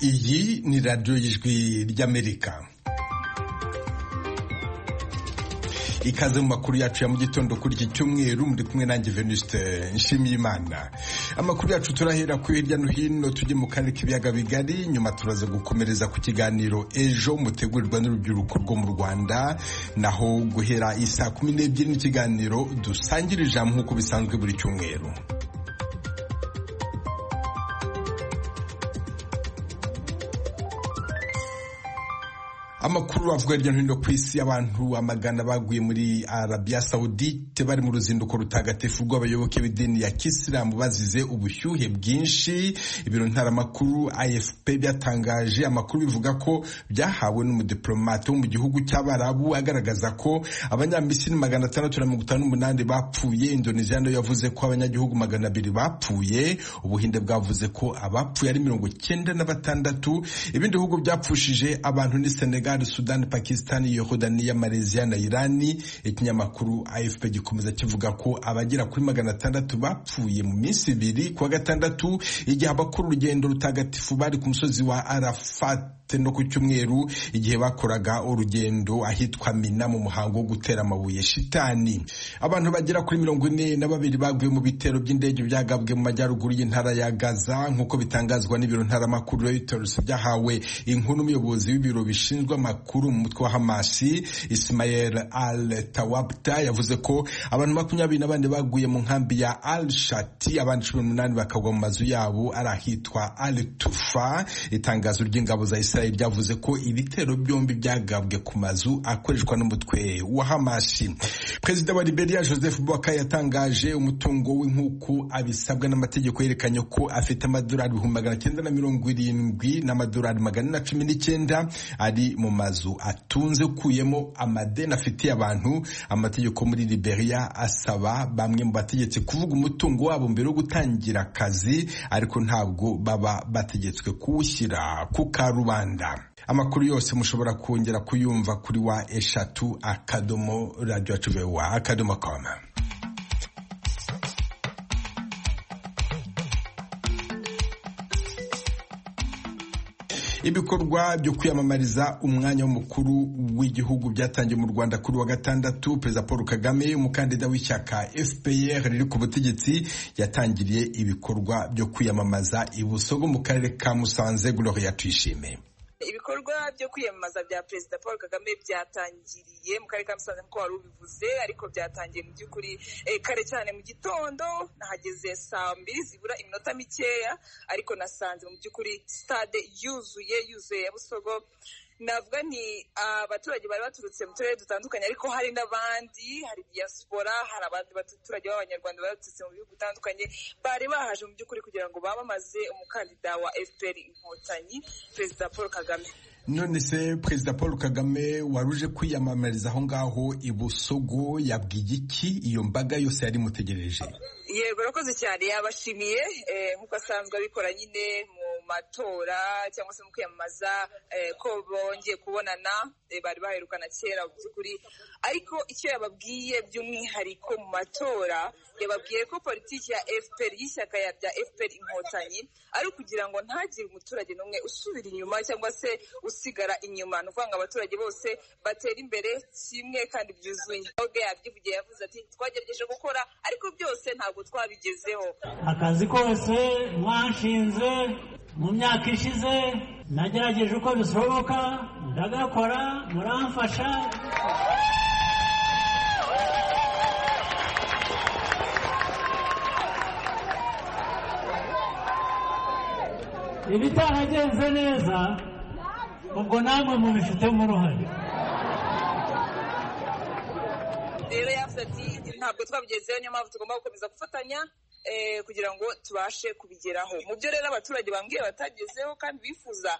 iyi ni radiyo y'ijwi ry'amerika ikaze mu makuru yacu ya mu gitondo kuri iki cyumweru muri kumwe nanjye Venuste Nshimiyimana amakuru yacu turahera ku hirya no hino tujye mu karere k'ibiyaga bigari nyuma turaza gukomereza ku kiganiro ejo mutegurirwa n'urubyiruko rwo mu Rwanda naho guhera isaa kumi n'ebyiri n'ikiganiro dusangira ijambo nk'uko bisanzwe buri cyumweru amakuru avuga hirya no hino ku isi abantu amagana baguye muri arabiya sawudite bari mu ruzinduko rutagatifu rw'abayoboke b'idini ya kisilamu bazize ubushyuhe bwinshi ibiro ntaramakuru afp byatangaje amakuru bivuga ko byahawe n'umudiplomate wo mu gihugu cy'abarabu agaragaza ko abanyamisiri magana atandatu na mirongo itanu n'umunani bapfuye indoneziya nayo yavuze ko abanyagihugu magana abiri bapfuye ubuhinde bwavuze ko abapfuye ari mirongo cyenda na batandatu ibindi bihugu byapfushije abantu ni senegal sudani pakisitani yorodaniya malaysia na irani ikinyamakuru afp gikomeza kivuga ko abagera kuri magana atandatu bapfuye mu minsi ibiri kuwa gatandatu igihe abakora urugendo rutagatifu bari ku musozi wa arafat no ku cyumweru igihe bakoraga urugendo ahitwa mina mu muhango wo gutera amabuye shitani abantu bagera kuri mirongo ine na babiri baguye mu bitero by'indege byagabwe mu majyaruguru y'intara ya gaza nk'uko bitangazwa n'ibiro ntaramakuru reuters byahawe inkuru n'umuyobozi w'ibiro bishinzwe amakuru mu mutwe wa hamasi ismael al tawabta yavuze ko abantu makumyabiri na bane baguye mu nkambi ya al shati abandi cumi n'umunani bakagwa mu mazu yabo ari ahitwa al tufa itangazo ry'ingabo za israel israel ryavuze ko ibitero byombi byagabwe ku mazu akoreshwa n'umutwe wa hamashi perezida wa liberia joseph bwaka yatangaje umutungo w'inkuku abisabwa n'amategeko yerekanye ko afite amadolari ibihumbi magana cyenda na mirongo irindwi n'amadolari magana na cumi n'icyenda ari mu mazu atunze ukuyemo amadeni afitiye abantu amategeko muri liberia asaba bamwe mu bategetsi kuvuga umutungo wabo mbere yo gutangira akazi ariko ntabwo baba bategetswe kuwushyira ku karubanda amakuru yose mushobora kongera kuyumva kuri wa eshatu akadomo radiyo tuvewa akadomo koma ibikorwa byo kwiyamamariza umwanya w'umukuru w'igihugu byatangiye mu rwanda kuri wa gatandatu perezida paul kagame umukandida w'ishyaka fpr riri ku butegetsi yatangiriye ibikorwa byo kwiyamamaza ibuso bwo mu karere ka musanze gloria tuyishime ibikorwa byo kwiyamamaza bya perezida paul kagame byatangiriye mu karere ka musanze nk'uko wari ubivuze ariko byatangiye mu by'ukuri kare cyane mu gitondo nahageze saa mbiri zibura iminota mikeya ariko nasanze mu by'ukuri sitade yuzuye yuzuye ya busogo navuga ni abaturage bari baturutse mu turere dutandukanye ariko hari n'abandi hari diaspora hari abandi baturage b'abanyarwanda baturutse mu bihugu bitandukanye bari bahaje mu by'ukuri kugira ngo bamamaze umukandida wa fpr inkotanyi perezida paul kagame none se perezida paul kagame wari uje kwiyamamariza aho ngaho ibusogo yabwiye iki iyo mbaga yose yari imutegereje yego urakoze cyane yabashimiye nk'uko asanzwe abikora nyine mu matora cyangwa se mu kwiyamamaza ko bongeye kubonana bari baherukana kera mu by'ukuri ariko icyo yababwiye by'umwihariko mu matora yababwiye ko politiki ya fpr y'ishyaka rya fpr inkotanyi ari ukugira ngo ntagire umuturage n'umwe usubira inyuma cyangwa se usigara inyuma ni ukuvuga ngo abaturage bose batera imbere kimwe kandi byuzuye ubwe yabyivugiye yavuze ati twagerageje gukora ariko byose ntabwo twabigezeho akazi kose mwanshinze mu myaka ishize nagerageje uko bishoboka ndagakora muramfasha ibitahagenze neza ubwo namwe mubifitemo uruhare rero yavuze ati ntabwo twabigezeho niyo mpamvu tugomba gukomeza gufatanya kugira ngo tubashe kubigeraho mu byo rero abaturage bambwiye batagezeho kandi bifuza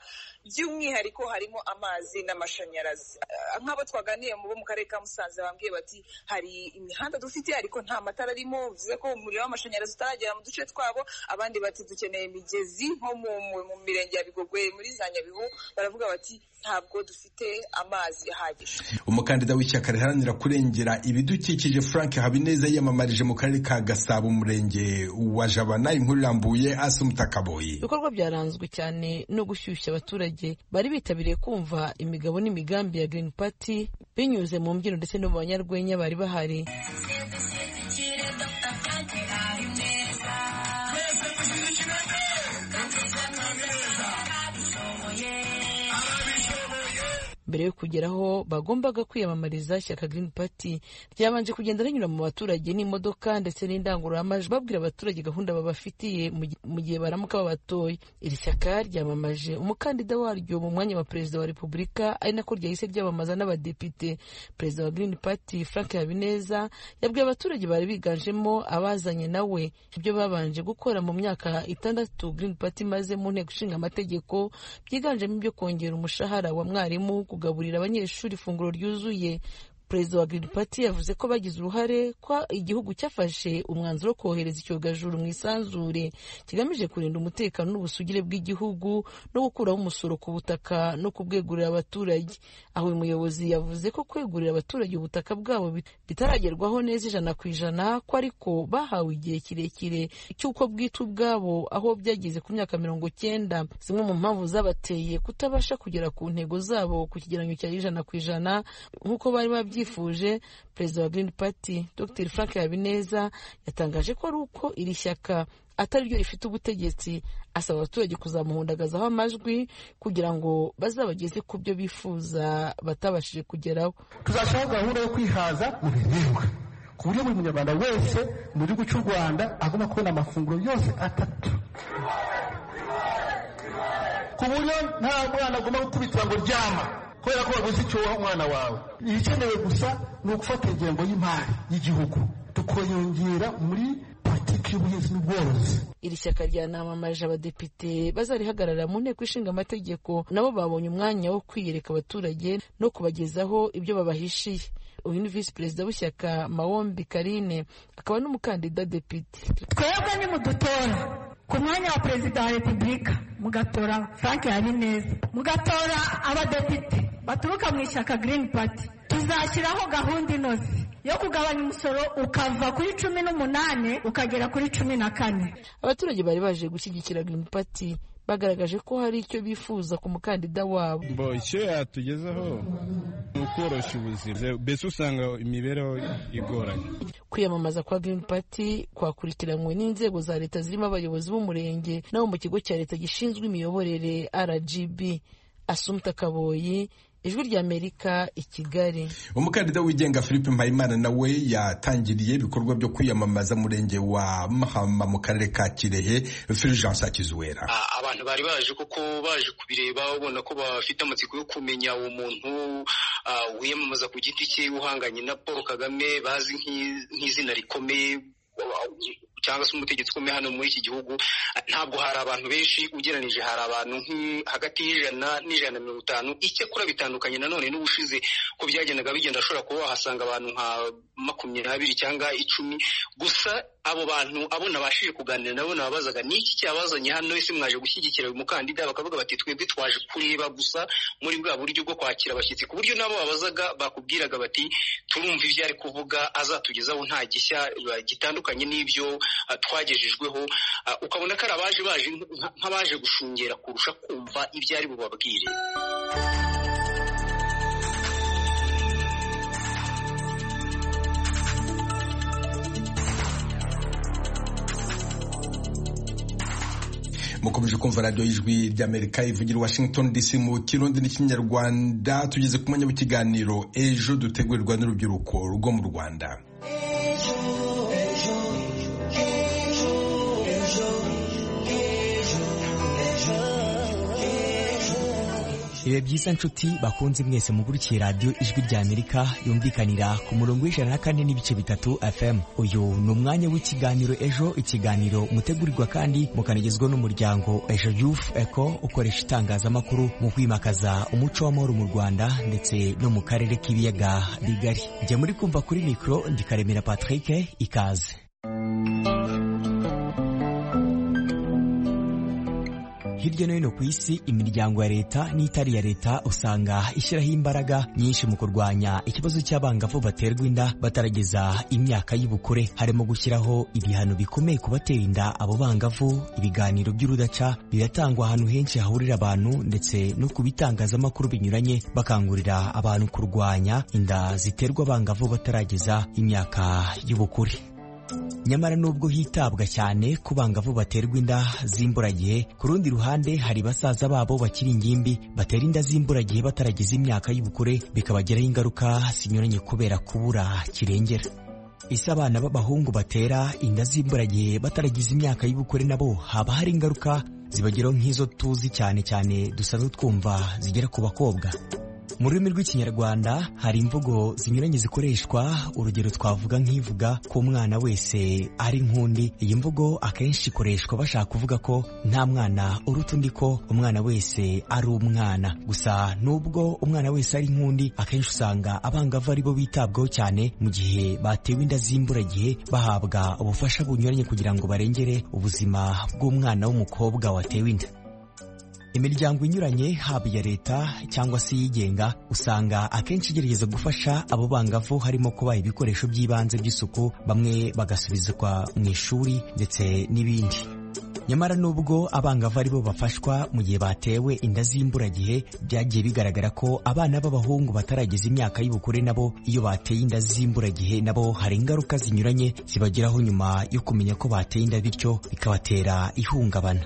by'umwihariko harimo amazi n'amashanyarazi nk'abo twaganiye bo mu karere ka musanze bambwiye bati hari imihanda dufite ariko nta matara arimo bivuze ko umuriro w'amashanyarazi utaragera mu duce twabo abandi bati dukeneye imigezi nko mu mirenge ya bigogwe muri za nyabihu baravuga bati ntabwo dufite amazi ahagije umukandida w'ishyaka riharanira kurengera ibidukikije frank habineza yiyamamarije mu karere ka gasabo umurenge wa jabana inkuru irambuye asi umutakaboye ibikorwa byaranzwe cyane no gushyushya abaturage bari bitabiriye kumva imigabo n'imigambi ya Green Party binyuze mu mbyino ndetse no mu banyarwenya bari bahari mbere yo kugera aho bagombaga kwiyamamariza ishyaka Green Party ryabanje kugenda rinyura mu baturage n'imodoka ndetse n'indangururamajwi babwira abaturage gahunda babafitiye mu gihe baramuka babatoye iri shyaka ryamamaje umukandida waryo mu mwanya wa perezida wa repubulika ari nako ryahise ryamamaza n'abadepite perezida wa Green Party Frank Habineza yabwiye abaturage bari biganjemo abazanye nawe ibyo babanje gukora mu myaka itandatu Green Party maze mu nteko ishinga amategeko byiganjemo ibyo kongera umushahara wa mwarimu kugaburira abanyeshuri ifunguro ryuzuye perezida wa Green Party yavuze ko bagize uruhare ko igihugu cyafashe umwanzuro wo kohereza icyogajuru mu isanzure kigamije kurinda umutekano n'ubusugire bw'igihugu no gukuraho umusoro ku butaka no kubwegurira abaturage aho uyu muyobozi yavuze ko kwegurira abaturage ubutaka bwabo bitaragerwaho neza ijana ku ijana ko ariko bahawe igihe kirekire cy'uko bwite ubwabo aho byageze ku myaka mirongo cyenda zimwe mu mpamvu zabateye kutabasha kugera ku ntego zabo ku kigereranyo cya ijana ku ijana nk'uko bari babyi byifuje perezida wa Green Party Dr Frank Habineza yatangaje ko ari uko iri shyaka atari ryo rifite ubutegetsi asaba abaturage kuzamuhundagazaho amajwi kugira ngo bazabageze ku byo bifuza batabashije kugeraho tuzashyiraho gahunda yo kwihaza mu biribwa ku buryo buri munyarwanda wese mu gihugu cy'u rwanda agomba kubona amafunguro yose atatu ku buryo nta mwana agomba gukubitira ngo ryama kubera ko waguze icyo uha umwana wawe ibikenewe gusa ni ugufata ingengo y'imari y'igihugu tukayongera muri politiki y'ubuhinzi n'ubworozi iri shyaka ryanamamaje abadepite bazarihagarara mu nteko ishinga amategeko nabo babonye umwanya wo kwiyereka abaturage no kubagezaho ibyo babahishiye uyu ni visi perezida w'ishyaka mawombi karine akaba n'umukandida depite twebwe nimudutora ku mwanya wa perezida wa repubulika mugatora frank habineza mugatora abadepite baturuka mu ishyaka Green Party tuzashyiraho gahunda inoze yo kugabanya umusoro ukava kuri cumi n'umunani ukagera kuri cumi na kane abaturage bari baje gushyigikira Green Party bagaragaje ko hari icyo bifuza ku mukandida wabo mbo icyo yatugezaho ni ukoroshya ubuzima mbese usanga imibereho igoranye kwiyamamaza kwa Green Party kwakurikiranywe n'inzego za leta zirimo abayobozi b'umurenge n'abo mu kigo cya leta gishinzwe imiyoborere RGB asumta kaboyi ijwi ry'amerika i kigali umukandida wigenga philippe mpayimana nawe yatangiriye ibikorwa byo kwiyamamaza murenge wa mahama mu karere ka kirehe fulgence akizuwera abantu bari baje kuko baje kubireba ubona ko bafite amatsiko yo kumenya uwo muntu wiyamamaza ku giti cye uhanganye na paul kagame bazi nk'izina rikomeye cyangwa se umutegetsi ukomeye hano muri iki gihugu ntabwo hari abantu benshi ugereranije hari abantu hagati y'ijana n'ijana na mirongo itanu icyakora bitandukanye nanone n'ubushize ko byagendaga bigenda ashobora kuba wahasanga abantu nka makumyabiri cyangwa icumi gusa abo bantu abo nabashije kuganira nabo nababazaga ni iki cyabazanye hano ese mwaje gushyigikira uyu mukandida bakavuga bati twebwe twaje kureba gusa muri bwa buryo bwo kwakira abashyitsi ku buryo nabo babazaga bakubwiraga bati turumva ibyo ari kuvuga azatugezaho nta gishya gitandukanye n'ibyo twagejejweho ukabona ko ari abaje baje nk'abaje gushungera kurusha kumva ibyo ari bubabwire mukomeje kumva radiyo y'ijwi ry'amerika ivugira washington dc mu kirundi n'ikinyarwanda tugeze ku mwanya w'ikiganiro ejo dutegurirwa n'urubyiruko rwo mu rwanda biba byiza nshuti bakunze mwese mugurikiye radiyo ijwi ry'amerika yumvikanira ku murongo w'ijana na kane n'ibice bitatu fm uyu ni umwanya w'ikiganiro ejo ikiganiro mutegurirwa kandi mukanagezwa n'umuryango ejo yufu eko ukoresha itangazamakuru mu kwimakaza umuco w'amahoro mu rwanda ndetse no mu karere k'ibiyaga bigari njya muri kumva kuri mikoro ndikaremera patrick ikaze hirya no hino ku isi imiryango ya leta n'itari iya leta usanga ishyiraho imbaraga nyinshi mu kurwanya ikibazo cy'abangavu baterwa inda batarageza imyaka y'ubukure harimo gushyiraho ibihano bikomeye ku batera inda abo bangavu ibiganiro by'urudaca biratangwa ahantu henshi hahurira abantu ndetse no ku bitangazamakuru binyuranye bakangurira abantu kurwanya inda ziterwa abangavu batarageza imyaka y'ubukure nyamara nubwo hitabwa cyane ku bangavu baterwa inda z'imburagihe ku rundi ruhande hari basaza babo bakiri ingimbi batera inda z'imburagihe batarageza imyaka y'ubukure bikabagiraho ingaruka zinyuranye kubera kubura kirengera ese abana b'abahungu batera inda z'imburagihe bataragize imyaka y'ubukure nabo haba hari ingaruka zibageraho nk'izo tuzi cyane cyane dusanzwe twumva zigera ku bakobwa mu rurimi rw'ikinyarwanda hari imvugo zinyuranye zikoreshwa urugero twavuga nk'ivuga ko umwana wese ari nk'undi iyi mvugo akenshi ikoreshwa bashaka kuvuga ko nta mwana uruta undi ko umwana wese ari umwana gusa nubwo umwana wese ari nk'undi akenshi usanga abangavu ari bo bitabwaho cyane mu gihe batewe inda z'imburagihe bahabwa ubufasha bunyuranye kugira ngo barengere ubuzima bw'umwana w'umukobwa watewe inda imiryango inyuranye haba iya leta cyangwa se iyigenga usanga akenshi igerageza gufasha abo bangavu harimo kubaha ibikoresho by'ibanze by'isuku bamwe bagasubizwa mu ishuri ndetse n'ibindi nyamara nubwo abangavu ari bo bafashwa mu gihe batewe inda z'imburagihe byagiye bigaragara ko abana b'abahungu batarageza imyaka y'ubukure nabo iyo bateye inda z'imburagihe nabo hari ingaruka zinyuranye zibageraho nyuma yo kumenya ko bateye inda bityo bikabatera ihungabana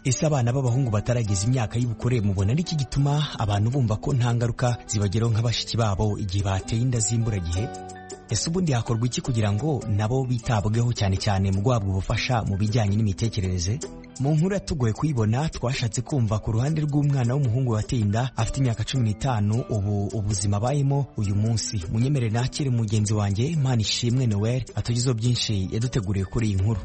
ese abana b'abahungu batarageza imyaka y'ubukure mubona ari iki gituma abantu bumva ko nta ngaruka zibageraho nka bashiki babo igihe bateye inda z'imburagihe ese ubundi hakorwa iki kugira ngo nabo bitabweho cyane cyane mu guhabwa ubufasha mu bijyanye n'imitekerereze mu nkuru yatugoye kuyibona twashatse kumva ku ruhande rw'umwana w'umuhungu wateye inda afite imyaka cumi n'itanu ubu ubuzima abayemo uyu munsi munyemere nakire mugenzi wanjye manishimwe noel atugezeho byinshi yaduteguriye kuri iyi nkuru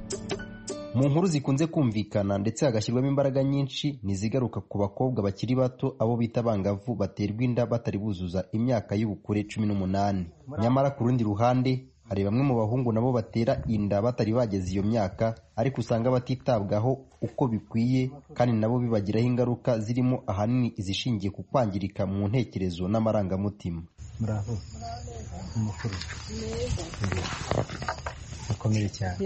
mu nkuru zikunze kumvikana ndetse hagashyirwamo imbaraga nyinshi ntizigaruka ku bakobwa bakiri bato abo bita abangavu baterwa inda batari buzuza imyaka y'ubukure cumi n'umunani nyamara ku rundi ruhande hari bamwe mu bahungu nabo batera inda batari bageze iyo myaka ariko usanga batitabwaho uko bikwiye kandi nabo bibagiraho ingaruka zirimo ahanini izishingiye ku kwangirika mu ntekerezo n'amarangamutima mukomere cyane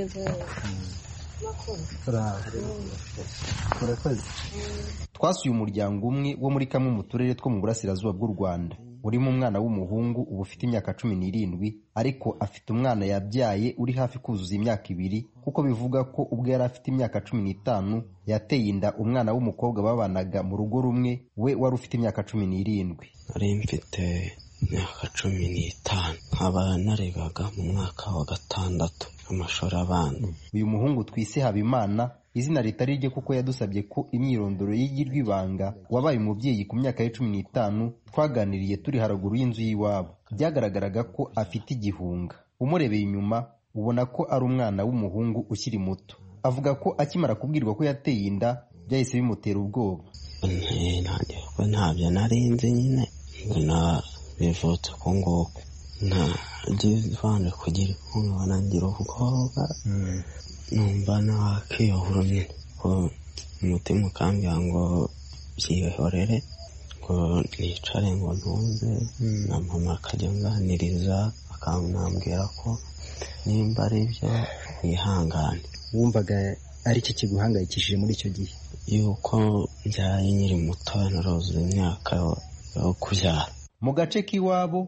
twasuye umuryango umwe wo muri kamwe mu turere two mu burasirazuba bw'u rwanda urimo umwana w'umuhungu uba ufite imyaka cumi n'irindwi ariko afite umwana yabyaye uri hafi kuzuza imyaka ibiri kuko bivuga ko ubwo yari afite imyaka cumi n'itanu yateye inda umwana w'umukobwa babanaga mu rugo rumwe we wari ufite imyaka cumi n'irindwi nari mfite imyaka cumi n'itanu nkaba narebaga mu mwaka wa gatandatu amashuri abanza uyu muhungu twise habimana izina ritari rye kuko yadusabye ko imyirondoro y'igirwa ibanga wabaye umubyeyi ku myaka ye cumi n'itanu twaganiriye turi haruguru y'inzu y'iwabo byagaragaraga ko afite igihunga umurebeye inyuma ubona ko ari umwana w'umuhungu ukiri muto avuga ko akimara kubwirwa ko yateye inda byahise bimutera ubwoba ntabyo narinzi nyine bivutse uko nguko ntabyo kugira inkunga nangira ubwoba numva nakiyobora nyine ko umutima ukambwira ngo byihorere ngo nicare ngo ntuze na mama akajya anganiriza akanambwira ko nimba ari byo yihangane wumvaga ari cyo kiguhangayikishije muri icyo gihe yuko mbyaye nyiri muto naruzuye imyaka yo kubyara mu gace k'iwabo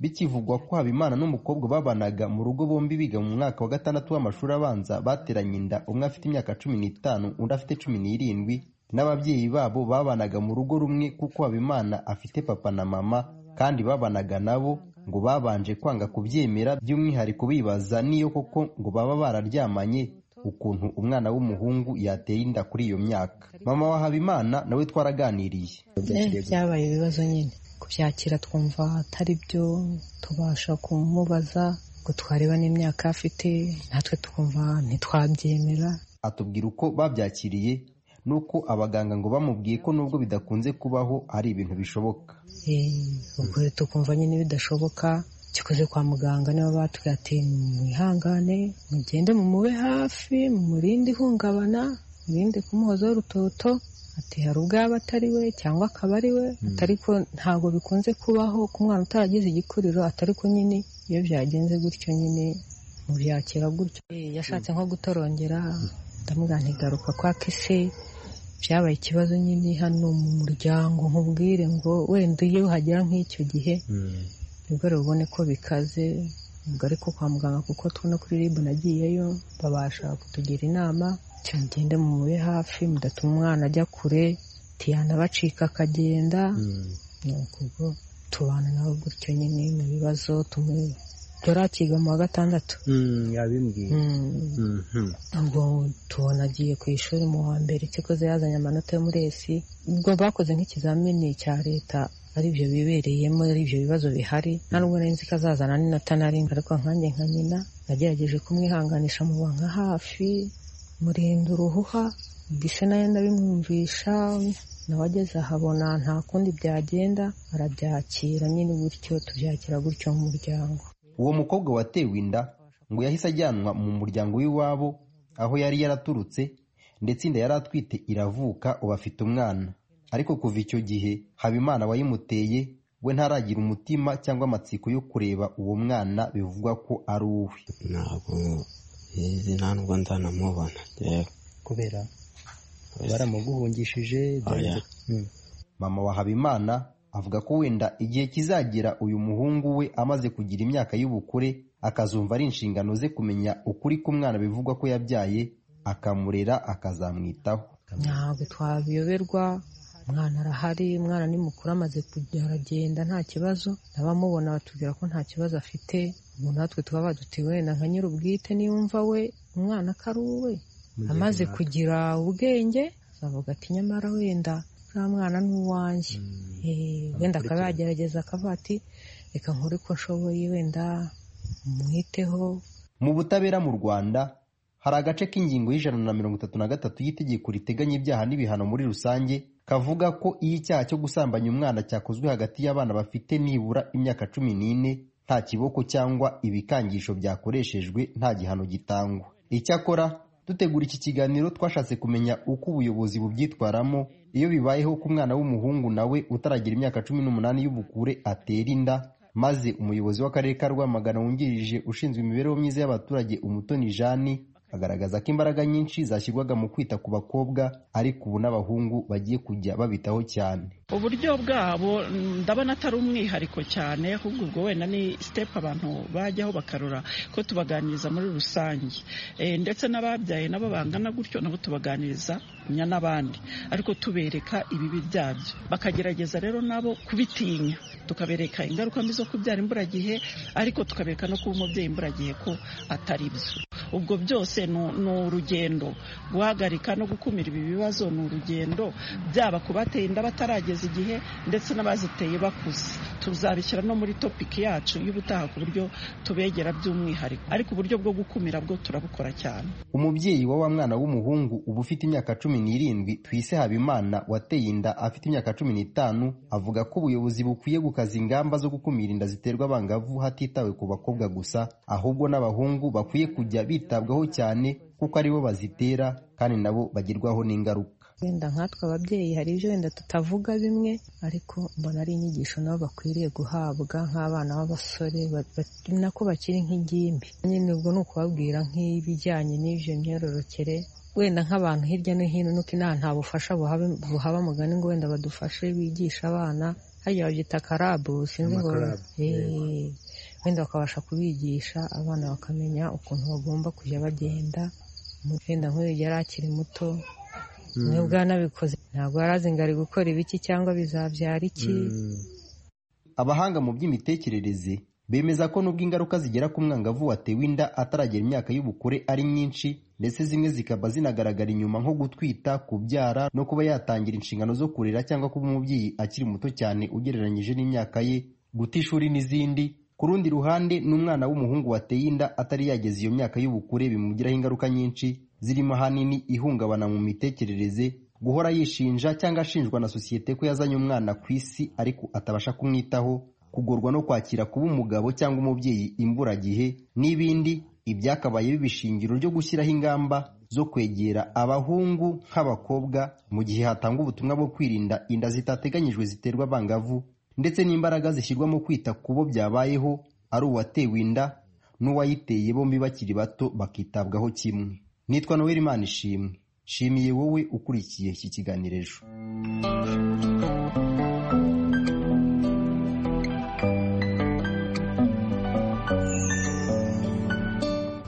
bikivugwa ko habimana n'umukobwa babanaga mu rugo bombi biga mu mwaka wa gatandatu w'amashuri abanza bateranye inda umwe afite imyaka cumi n'itanu undi afite cumi n'irindwi n'ababyeyi babo babanaga mu rugo rumwe kuko habimana afite papa na mama kandi babanaga nabo ngo babanje kwanga kubyemera by'umwihariko bibaza n'iyo koko ngo baba bararyamanye ukuntu umwana w'umuhungu yateye inda kuri iyo myaka mama wa habimana nawe twaraganiriye byabaye ibibazo nyine kubyakira twumva atari byo tubasha kumubaza ngo twareba n'imyaka afite natwe twumva ntitwabyemera atubwira uko babyakiriye nuko abaganga ngo bamubwiye ko nubwo bidakunze kubaho ari ibintu bishoboka ubwo tukumva nyine bidashoboka kikoze kwa muganga niba batubwiye ati mwihangane mugende mumube hafi mumurinde ihungabana murinde kumuhozaho urutoto ati hari ubwo yaba atari we cyangwa akaba ari we ariko ntabwo bikunze kubaho ku mwana utaragize igikuriro atari ko nyine iyo byagenze gutyo nyine mubyakira gutyo yashatse nko gutorongera ndamubwira ntigaruka kwa kese byabaye ikibazo nyine hano mu muryango nkubwire ngo wenda iyo uhagera nk'icyo gihe nibwo rubone ko bikaze ubwo ariko kwa muganga kuko tubona kuri ribu nagiyeyo babasha kutugira inama cyagenda mumube hafi mudatuma umwana ajya kure tiyanabacika akagenda nuko ubwo tubana nawe gutyo nyine mu bibazo tumwe dore akiga mu wa gatandatu yabimbwiye ubwo tubona agiye ku ishuri mu wa mbere kikoze yazanye amanota yo muri esi ubwo bakoze nk'ikizamini cya leta ari byo bibereyemo ari byo bibazo bihari nta nubwo nari nzi ko azazana n'inota nari ariko nkanjye nka nyina nagerageje kumwihanganisha mu nka hafi murinda uruhuha gise nayo ndabimwumvisha nawe ageze ahabona nta kundi byagenda arabyakira nyine gutyo tubyakira gutyo mu muryango uwo mukobwa watewe inda ngo yahise ajyanwa mu muryango w'iwabo aho yari yaraturutse ndetse inda yari atwite iravuka ubu afite umwana ariko kuva icyo gihe habimana wayimuteye we ntaragira umutima cyangwa amatsiko yo kureba uwo mwana bivugwa ko ari uwe ntabwo nzi nta nubwo nzanamubona kubera baramuguhungishije mama wa habimana avuga ko wenda igihe kizagira uyu muhungu we amaze kugira imyaka y'ubukure akazumva ari inshingano ze kumenya ukuri k'umwana bivugwa ko yabyaye akamurera akazamwitaho ntabwo twabiyoberwa umwana arahari umwana ni mukuru amaze kujya aragenda nta kibazo n'abamubona batubwira ko nta kibazo afite ubu natwe tuba baduti wenda nka nyir'ubwite niyumva we umwana akari uwe amaze kugira ubwenge azavuga ati nyamara wenda nta mwana ni uwanjye wenda akaba yagerageza akavuga ati reka nkore uko nshoboye wenda mwiteho mu butabera mu rwanda hari agace k'ingingo y'ijana na mirongo itatu na gatatu y'itegeko riteganya ibyaha n'ibihano muri rusange kavuga ko iyo icyaha cyo gusambanya umwana cyakozwe hagati y'abana bafite nibura imyaka cumi n'ine nta kiboko cyangwa ibikangisho byakoreshejwe nta gihano gitangwa icyakora dutegura iki kiganiro twashatse kumenya uko ubuyobozi bubyitwaramo iyo bibayeho ko umwana w'umuhungu nawe utaragira imyaka cumi n'umunani y'ubukure atera inda maze umuyobozi w'akarere ka rwamagana wungirije ushinzwe imibereho myiza y'abaturage umutoni jani agaragaza ko imbaraga nyinshi zashyirwaga mu kwita ku bakobwa ariko ubu n'abahungu bagiye kujya babitaho cyane uburyo bwabo ndabona atari umwihariko cyane ahubwo ubwo wenda ni sitepu abantu bajyaho bakarora ko tubaganiriza muri rusange ndetse n'ababyaye nabo bangana gutyo nabo tubaganiriza n'abandi ariko tubereka ibibi byabyo bakagerageza rero nabo kubitinya tukabereka ingaruka mbi zo kubyara imburagihe ariko tukabereka no kuba umubyeyi imburagihe ko atari byo ubwo byose ni urugendo guhagarika no gukumira ibi bibazo ni urugendo byaba ku bateye inda batarageza igihe ndetse n'abaziteye bakuze tuzabishyira no muri topiki yacu y'ubutaha ku buryo tubegera by'umwihariko ariko uburyo bwo gukumira bwo turabukora cyane umubyeyi wa wa mwana w'umuhungu uba ufite imyaka cumi n'irindwi twise habimana wateye inda afite imyaka cumi n'itanu avuga ko ubuyobozi bukwiye gukaza ingamba zo gukumira inda ziterwa abangavu hatitawe ku bakobwa gusa ahubwo n'abahungu bakwiye kujya bitabwaho cyane kuko aribo bazitera kandi nabo bagirwaho n'ingaruka wenda nkatwe ababyeyi hari ibyo wenda tutavuga bimwe ariko mbona ari inyigisho nabo bakwiriye guhabwa nk'abana b'abasore nako bakiri nk'ingimbi nyine ubwo ni ukubabwira nk'ibijyanye n'ibyo myororokere wenda nk'abantu hirya no hino nuko inaha nta bufasha buhaba mugani ngo wenda badufashe bigisha abana hajya babyita karabu sinzi ngo wenda bakabasha kubigisha abana bakamenya ukuntu bagomba kujya bagenda wenda nk'uyu yari akiri muto nubwo yanabikoze ntabwo yari azi ngo ari gukora ibiki cyangwa bizabyara iki abahanga mu by'imitekerereze bemeza ko nubwo ingaruka zigera ku mwangavu watewe inda ataragera imyaka y'ubukure ari nyinshi ndetse zimwe zikaba zinagaragara inyuma nko gutwita kubyara no kuba yatangira inshingano zo kurera cyangwa kuba umubyeyi akiri muto cyane ugereranyije n'imyaka ye guta ishuri n'izindi ku rundi ruhande n'umwana w'umuhungu wateye inda atari yageza iyo myaka y'ubukure bimugiraho ingaruka nyinshi zirimo ahanini ihungabana mu mitekerereze guhora yishinja cyangwa ashinjwa na sosiyete ko yazanye umwana ku isi ariko atabasha kumwitaho kugorwa no kwakira kuba umugabo cyangwa umubyeyi imburagihe n'ibindi ibyakabaye bibishingiro ryo gushyiraho ingamba zo kwegera abahungu nk'abakobwa mu gihe hatangwa ubutumwa bwo kwirinda inda zitateganyijwe ziterwa abangavu ndetse n'imbaraga zishyirwa mu kwita ku bo byabayeho ari uwatewe inda n'uwayiteye bombi bakiri bato bakitabwaho kimwe nitwa noel imana ishimwe nshimiye wowe ukurikiye iki kiganiro ejo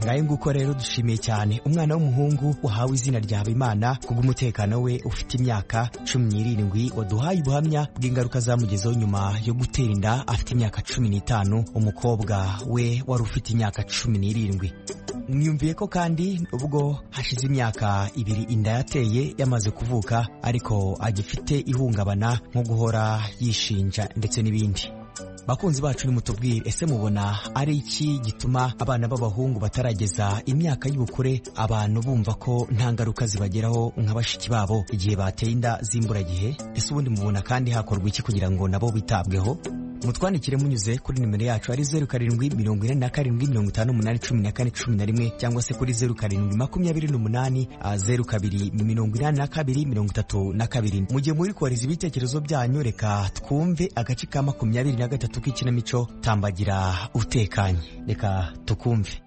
ngayo nguko rero dushimiye cyane umwana w'umuhungu wahawe izina rya Habimana kubw'umutekano we ufite imyaka cumi n'irindwi waduhaye ubuhamya bw'ingaruka zamugezeho nyuma yo gutera inda afite imyaka cumi n'itanu umukobwa we wari ufite imyaka cumi n'irindwi mwiyumviye ko kandi ubwo hashize imyaka ibiri inda yateye yamaze kuvuka ariko agifite ihungabana nko guhora yishinja ndetse n'ibindi bakunzi bacu nimutubwire ese mubona ari iki gituma abana b'abahungu batarageza imyaka y'ubukure abantu bumva ko nta ngaruka zibageraho nka bashiki babo igihe bateye inda z'imburagihe ese ubundi mubona kandi hakorwa iki kugira ngo nabo bitabweho mutwandikire munyuze kuri nimero yacu ari zeru karindwi mirongo ine na karindwi mirongo itanu umunani cumi na kane cumi na rimwe cyangwa se kuri zeru karindwi makumyabiri n'umunani zeru kabiri mirongo inani na kabiri mirongo itatu na kabiri mu gihe muri kohereza ibitekerezo byanyu reka twumve agace ka makumyabiri na gatatu k'ikinamico tambagira utekanye reka tukumve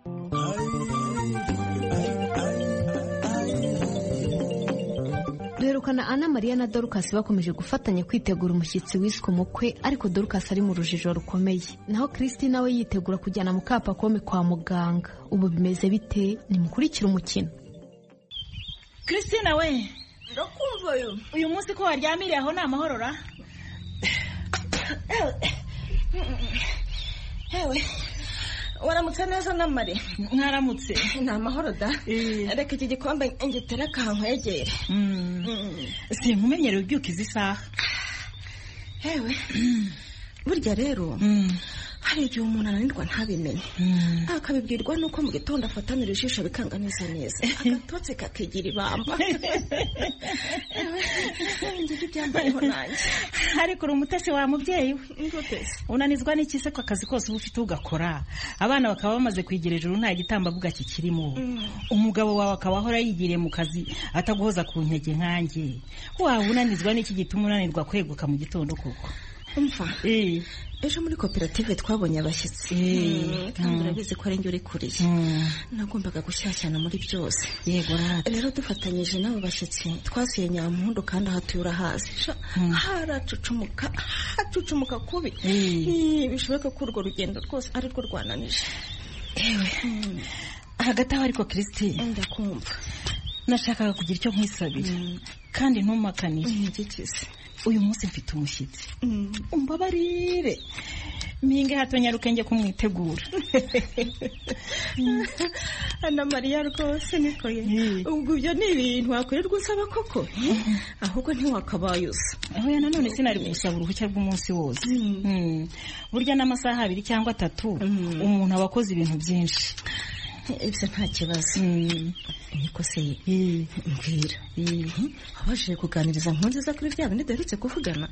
duherukana ana mariya na dorukasi bakomeje gufatanya kwitegura umushyitsi wiswe umukwe ariko dorukasi ari mu rujijo rukomeye naho kirisiti nawe yitegura kujyana mukapakome kwa muganga ubu bimeze bite nimukurikire umukino kirisitine we ndakumva uyu uyu munsi ko waryamiriye aho ni amahoro ra ewe waramutse neza namare mwaramutse ni amahoro da reka iki gikombe ngitera kankwegere sinkumenyere ubyuka izi saha hewe burya rero hari igihe umuntu ananirwa ntabimenye akabibwirwa nuko mu gitondo afatanira ijisho bikanganiza neza agatotsi kakigira ibamba ngibyo ibyambayeho nanjye ariko uri umutesi wa mubyeyi we unanizwa n'ikise ko akazi kose uba ufite ugakora abana bakaba bamaze kwigera ejuru nta gitambabuga kikirimo umugabo wawe akaba ahora yigiriye mu kazi ataguhoza ku nkege nkanjye waba unanizwa n'iki gituma unanirwa kweguka mu gitondo koko umva ejo muri koperative twabonye abashyitsi kandi urabizi ko ari njye uri kuriye nagombaga gushyashyana muri byose yego rero dufatanyije n'abo bashyitsi twasuye nyampundu kandi aha tuye urahazi haracucumuka hacucumuka kubi bishoboka ko urwo rugendo rwose ari rwo rwananije yewe hagati aho ariko kirisitine ndakumva nashakaga kugira icyo nkwisabira kandi ntumakanire ntigikize uyu munsi mfite umushyitsi umbabarire mpinga hato nyarukenge kumwitegura ana mariya rwose niko ye ubwo ibyo ni ibintu wakorerwa usaba koko ahubwo ntiwakabaye usa oya nanone sinari gusaba uruhushya rw'umunsi wose burya n'amasaha abiri cyangwa atatu umuntu aba akoze ibintu byinshi ibyo nta kibazo niko se mbwira wabashije kuganiriza nkunzi za kuri bya bindi duherutse kuvugana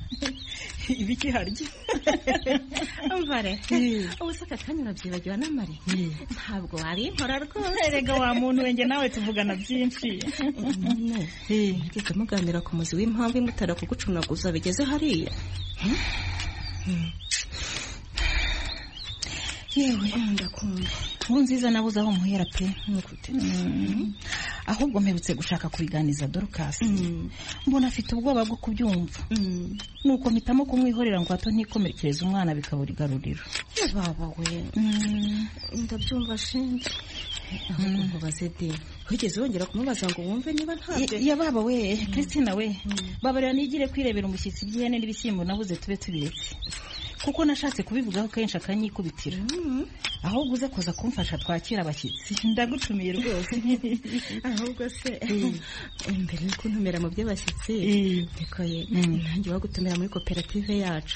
ibiki harya mbare ubu se aka kanya urabyibagiwe n'amare ntabwo wabinkora rwose erega wa muntu wenge nawe tuvugana byinshi mugeze muganira ku muzi w'impamvu imutara kugucunaguza bigeze hariya yewe ndakunda inkuru nziza nabuze aho muhera pe ahubwo mperutse gushaka kubiganiza dorukasi mbona afite ubwoba bwo kubyumva nuko mpitamo kumwihorera ngo hato ntikomerekereze umwana bikabura igaruriro baba we ndabyumva shinge ahubwo mubaze de wigeze wongera kumubaza ngo wumve niba ntabwo ya baba we kristina we babarira nigire kwirebera umushyitsi by'ihene n'ibishyimbo nabuze tube tubiretse kuko nashatse kubivugaho kenshi akanyikubitira ahubwo uze kuza kumfasha twakira abashyitsi ndagutumiye rwose ahubwo se mbere yuko ntumira mu by'abashyitsi bikoye nanjye wagutumira muri koperative yacu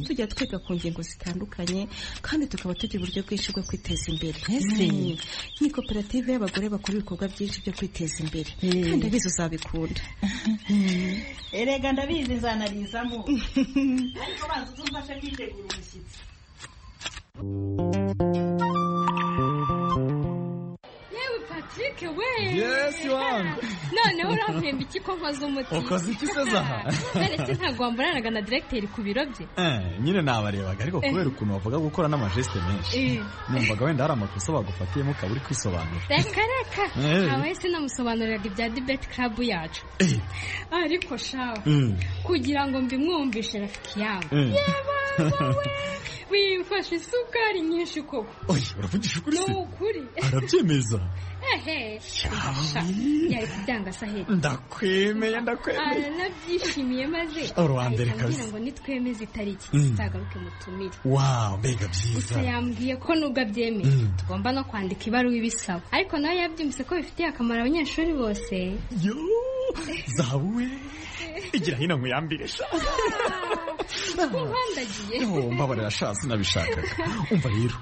tujya twiga ku ngingo zitandukanye kandi tukaba tugira uburyo bwinshi bwo kwiteza imbere Ese. Mm. ni koperative y'abagore bakora ibikorwa byinshi byo kwiteza imbere kandi abizi uzabikunda erega ndabizi nzanarizamo ariko baza uzumfasha kwitegura umushyitsi yewe patrick we Yes, Yohana. noneho urampemba iki ko nkoze umuti Ukoze iki se Zaha? naretse ntabwo wamburanaga na diregiteri ku biro bye Eh, nyine nabarebaga ariko kubera Eh. ukuntu bavuga gukora n'amajeste menshi Eh. numvaga wenda hari amakosa bagufatiyemo ukaba uri kwisobanura reka reka Eh. abahise namusobanuriraga ibya dibeti karabu yacu ariko shawe Mm. kugira ngo mbimwumvishe rafiki yangu Mm. yebawe wimfashe isukari nyinshi koko oya uravugisha ukuri ni se ukuri arabyemeza ehe sha, yari kubyanga saheri ndakwemeye ndakwemeye aranabyishimiye maze Uruhande ahita ambwira kabisa. ngo nitwemeze itariki Mm. zitagaruke mutumire wawu mbega gusa byiza yambwiye ko nubwo abyemeye Mm. tugomba no kwandika ibaruwa ibisaba ariko nawe yabyumvise ko bifitiye akamaro abanyeshuri bose yo zahabu we igira hino nkuyambire sha nkundagiye Yo, mbabarira sha sinabishakaga umva rero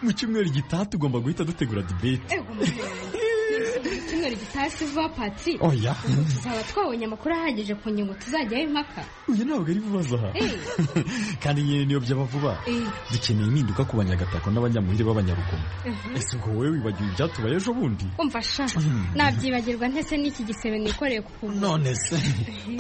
mu cyumweru gitaha tugomba guhita dutegura debate icyumweru gitasi vuba patrik Oya. tuzaba twabonye amakuru ahagije ku ngingo tuzajyaho impaka uyu ntabwo ari vuba zaha Eh. kandi nyine niyo byaba vuba Eh. dukeneye impinduka ku banyagatako n'abanyamuhire b'abanyarugomo Mhm. ese ngo wowe wibagiwe ibyatubaye ejo bundi umva sha nabyibagirwa ntese n'iki gisebe nikoreye ku kuguru none se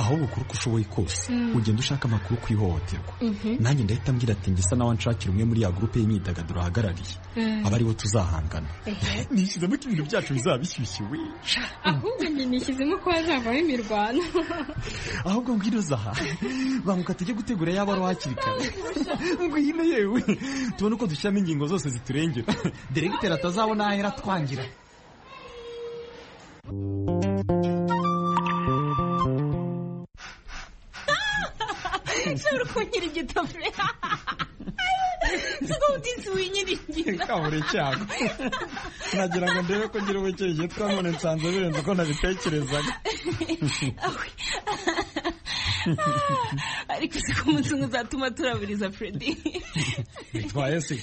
ahubwo ukora uko ushoboye kose Mm. ugenda ushaka amakuru ku ihohoterwa Mhm. nanjye ndahita ambwira ati ngisa nawe nshakira umwe muri ya gurupe y'imyidagaduro ahagarariye Mm. aba aribo tuzahangana nishyizemo ko ibintu byacu bizaba bishyushye we ahubwo njye nishyizemo ko hazavaho imirwano ahubwo ngwino zaha banguka tujye gutegura yaba ari hakiri kare ngwino yewe tubone uko dushyiramo ingingo zose ziturengera deregiteri atazabona aho ahera twangira nshobora kugira igitofure kuko ubutinzi winyirigira kabura icyago nagira ngo ndebe ko ngira ubukeye twabone nsanze birenze uko nabitekerezaga ariko si ku munsi umwe uzatuma turaburiza Freddy bitwaye se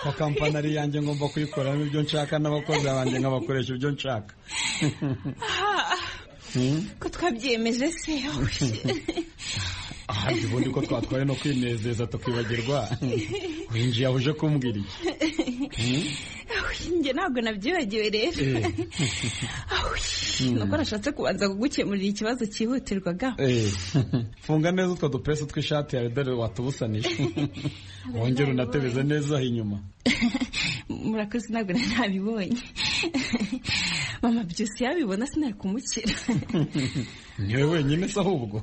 ko kampanari yanjye ngomba kuyikoramo ibyo nshaka n'abakozi banjye nkabakoresha ibyo nshaka Ah, Hmm? ko twabyemeje se aha ubundi ko twatwaye no kwinezeza tukibagirwa winjiye aho uje kumbwira iki Hmm? njye ntabwo nabyibagiwe rero Eh. nuko nashatse kubanza kugukemurira ikibazo cyihutirwaga Eh, funga neza utwo dupesi tw'ishati yawe dore watubusanije wongere unatebeze neza aho inyuma murakoze ntabwo nari nabibonye mama byose yabibona sinakumukira niwe wenyine se ahubwo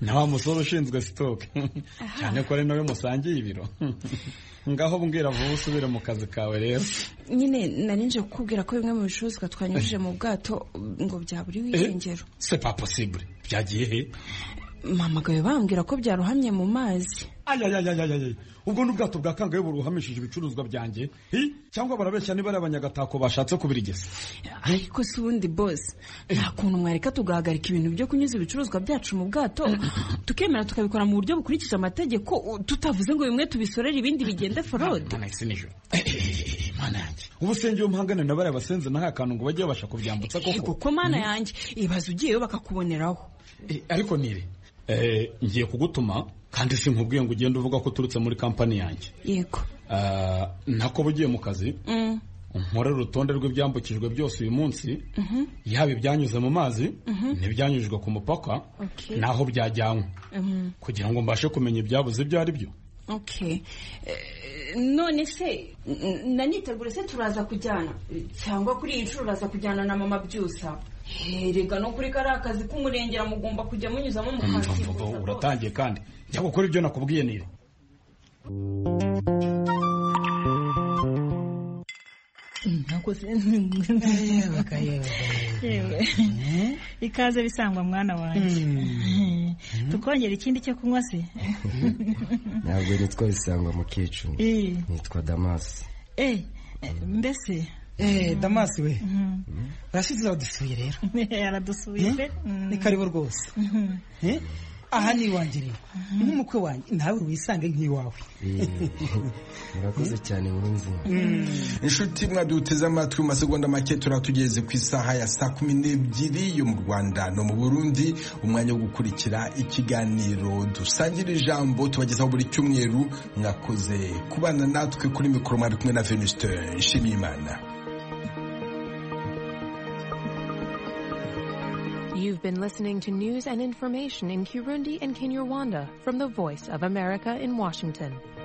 na wa musore ushinzwe sitoke cyane ko ari nawe musangiye ibiro ngaho mbwira vuba usubire mu kazi kawe rero nyine nari nje kukubwira ko bimwe mu bicuruzwa twanyujije mu bwato ngo byaburiwe irengero se pa posibure byagiye he mama gawe bambwira ko byarohamye mu mazi ayayayayayay ubwo ni ubwato bwa kangahe buruhamishije ibicuruzwa byanjye Hi? cyangwa barabeshya niba ari abanyagatako bashatse kubirigeza ariko si ubundi bose nta kuntu mwareka tugahagarika ibintu byo kunyuza ibicuruzwa byacu mu bwato tukemera tukabikora mu buryo bukurikije amategeko u- tutavuze ngo bimwe tubisorere ibindi bigende forode ubu se ngewe mpangane na bariya basenze naho akantu ngo bajye babasha kubyambutsa koko kuko mana yanjye ibaza ugiyeyo bakakuboneraho Eh, ariko nire Eh, ngiye kugutuma kandi sinkubwiye ngo ugende uvuga ko uturutse muri kampani yanjye yego Ah, nako ugiye mu kazi Mm, unkorere urutonde rw'ibyambukijwe byose uyu munsi mhm, yaba ibyanyuze mu mazi Mhm. n'ibyanyujijwe ku mupaka okay. n'aho byajyanywe Mhm, kugira ngo mbashe kumenya ibyabuze ibyo ari byo okay. Eh, none se n- nanitegure se turaza kujyana cyangwa kuri iyi nshuro uraza kujyana na mama byusa herega no kuri kariya kazi k'umurengera mugomba kujya munyuzamo Mva, mva, mukazi uratangiye kandi njya gukora ibyo nakubwiye nire ikaze bisangwa mwana wanjye tukongera ikindi cyo kunywa se ntabwo nitwa bisangwa mu kicungo Eh. nitwa damasi Eh, mbese Eh, damasi we urashize uradusuye rero aradusuye pe ni karibu rwose Eh, aha ni iwanjye rero nk'umukwe wanjye nawe wisange nk'iwawe murakoze cyane nkunzi inshuti mwaduteze amatwi mu masegonda make turatugeze ku isaha ya saa kumi n'ebyiri yo mu rwanda no mu burundi umwanya wo gukurikira ikiganiro dusangira ijambo tubagezaho buri cyumweru mwakoze kubana natwe kuri mikoro mwari kumwe na venuste nshimiyimana You've been listening to news and information in Kirundi and Kinyarwanda from the Voice of America in Washington.